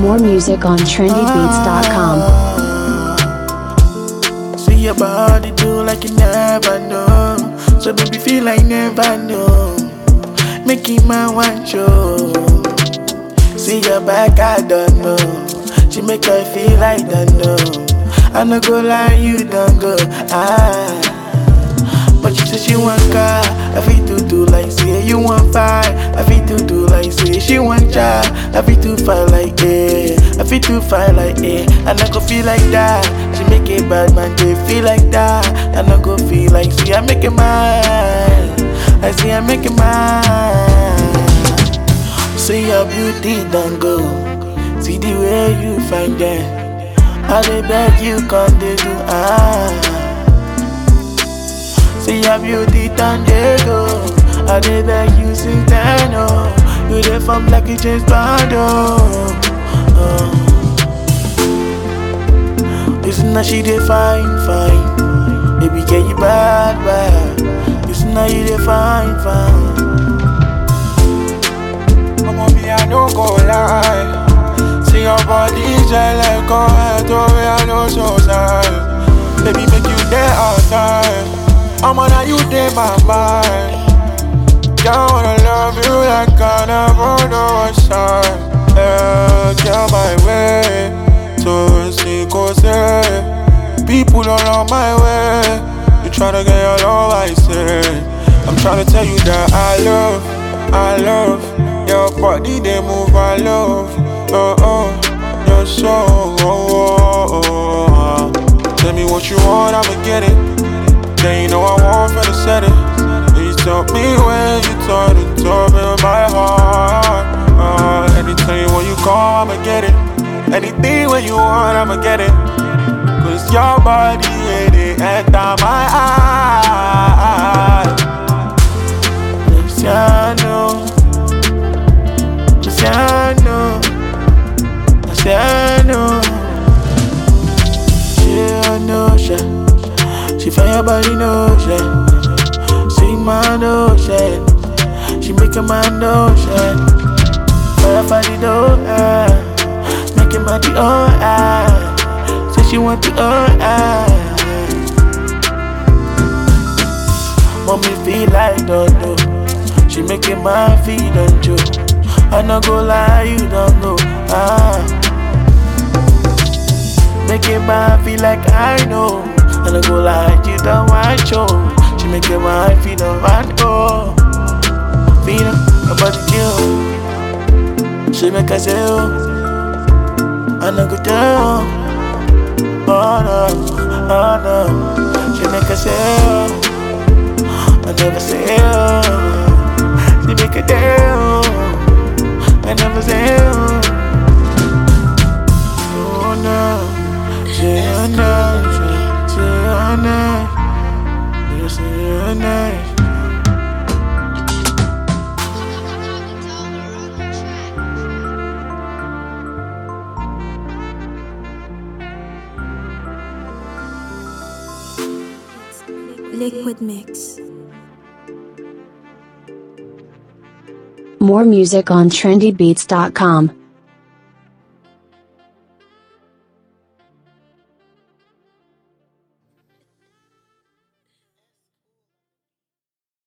More music on trendybeats.com. See your body do like you never know. So baby feel like never know. Making my one show. See your back, I don't know. She make her feel like don't know. I no go lie, you don't go. Ah. But she say she want car, I feel to do like say you want five, I feel to do like say she want child, I feel to fight like eh, I feel to fight like eh, and I go feel like that. She make it bad man, they feel like that, and I go feel like see I make it mine, I see I make it mine. See your beauty don't go, see the way you find them, I dey beg you come they do ah. See your beauty done they go. I did beg you since then, oh. You dey from like you James Bond, oh. oh. Listen now she dey fine, fine. Baby, get you bad, bad. Listen now you dey fine, fine. Come on, me, I no go lie. See your body just like go head over, I know so sad. Baby, make you there all time. I'm on you there, my mind. Girl, wanna love you like I never know what's time. Yeah, get my way. So see, go say. People don't love my way. You tryna get your love, I say. I'm tryna tell you that I love, I love your body. They move, I love. Oh oh, your soul. Oh, oh, oh. Tell me what you want, I'ma get it. Then you know I want for the setting. You tell me when you turn to talk in my heart. Uh, anytime when you call, I'ma get it. Anything when you want, I'ma get it. Cause your body, it, it enter my eye. Luciano, Luciano, Luciano. She a notion, she find your body notion. See my notion, she make a man notion. Fire for the door, ah. make him at the oh ah. Say she want the oh ah. Mommy feel like don't know. She making my feel don't you. I no go lie, you don't know. Ah. Making my feel like I know. I no go lie, you don't want show. She making my feel don't want go. Feel about the kill. She make us say oh. I no go tell. Oh no, oh no. She make us say oh. I never say oh. She make a deal. I never say oh. Oh no. Say oh no. Say, say oh no. You say oh no. Liquid Mix. More music on trendybeats.com.